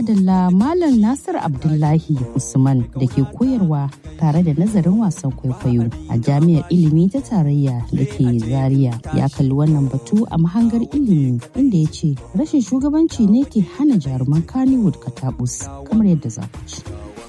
madalla Malam Nasir Abdullahi Usman da ke koyarwa tare da nazarin wasan kwaikwayo a jami'ar ilimi ta tarayya da ke Zaria ya kalli wannan batu a mahangar ilimi inda ya ce rashin shugabanci ne ke hana jaruman Kannywood katabus kamar yadda za ku ci.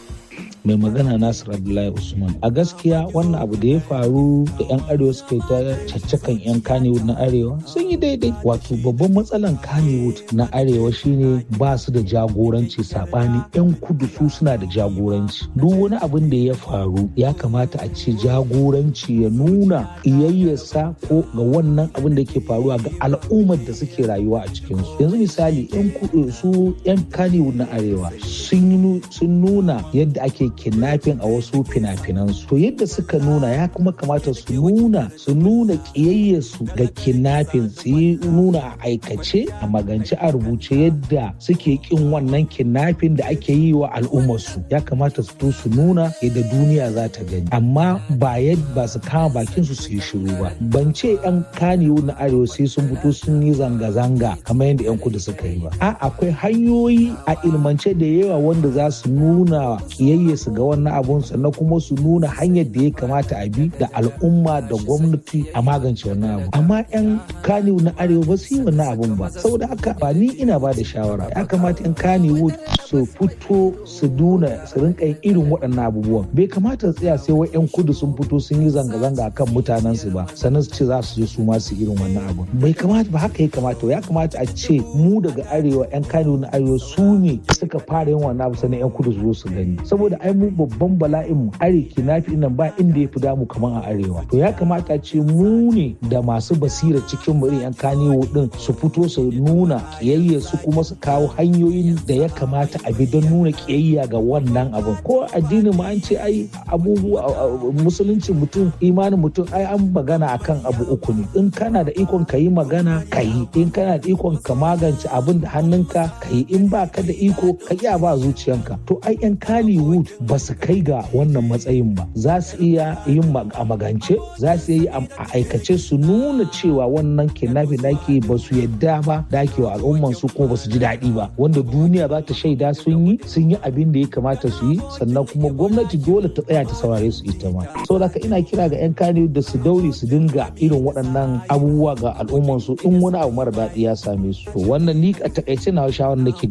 mai magana Nasir Abdullahi Usman. A gaskiya wannan abu da ya faru da 'yan arewa suka yi ta caccakan 'yan Kannywood na arewa sun yi daidai. Wato babban matsalan Kannywood na arewa shine ba su da jagoranci sabani 'yan kudu su suna da jagoranci. Duk wani abin da ya faru ya kamata a ce jagoranci ya nuna iyayyarsa ko ga wannan abin da ke faruwa ga al'ummar da suke rayuwa a cikinsu. Yanzu misali 'yan kudu su 'yan Kannywood na arewa sun nuna yadda ake kidnapping a wasu fina-finansu to yadda suka nuna ya kuma kamata su nuna su nuna kiyayyarsu ga kidnapping su yi nuna a aikace a magance a rubuce yadda suke kin wannan kidnapping da ake yi wa al'ummarsu ya kamata su to su nuna yadda duniya za ta gani amma ba yadda ba su kama bakin su su yi shiru ba ban ce yan kaniyu na arewa sai sun fito sun yi zanga-zanga kamar yadda yan kudu suka yi ba a akwai hanyoyi a ilmance da yawa wanda za su nuna kiyayya su ga wannan abun sannan kuma su nuna hanyar da ya kamata a bi da al'umma da gwamnati a magance wannan abu amma yan kaniwu na arewa ba su yi wannan abun ba saboda haka ba ni ina ba da shawara ya kamata yan kaniwu su fito su nuna su rinka yin irin waɗannan abubuwan bai kamata su tsaya sai wai yan kudu sun fito sun yi zanga-zanga kan mutanen su ba sannan su ce za su je su ma su irin wannan abun bai kamata ba haka ya kamata ya kamata a ce mu daga arewa yan kaniwu na arewa su ne suka fara yin wannan abu sannan yan kudu su zo su gani saboda ai mu babban bala'in mu areki na fi nan ba inda ya fi damu kamar a arewa to ya kamata ce mu ne da masu basira cikin mu yan kanewo din su fito su nuna kiyayya su kuma su kawo hanyoyin da ya kamata a bi don nuna kiyayya ga wannan abin ko addinin mu an ce ai abubuwa musulunci mutum imanin mutum ai an magana akan abu uku ne in kana da ikon ka yi magana ka yi in kana da ikon ka magance abin da hannunka ka yi in ba ka da iko ka iya ba zuciyanka to ai yan Kannywood ba su kai ga wannan matsayin ba za su iya yin a magance za su yi a aikace su nuna cewa wannan kidnapping da ake ba su yadda ba da ake wa al'umman su kuma ba su ji daɗi ba wanda duniya za ta shaida sun yi sun yi abin da ya kamata su yi sannan kuma gwamnati dole ta tsaya ta saurare su ita ma saboda haka ina kira ga 'yan kane da su daure su dinga irin waɗannan abubuwa ga al'umman su in wani abu mara daɗi ya same su wannan ni a takaice na shawarar nake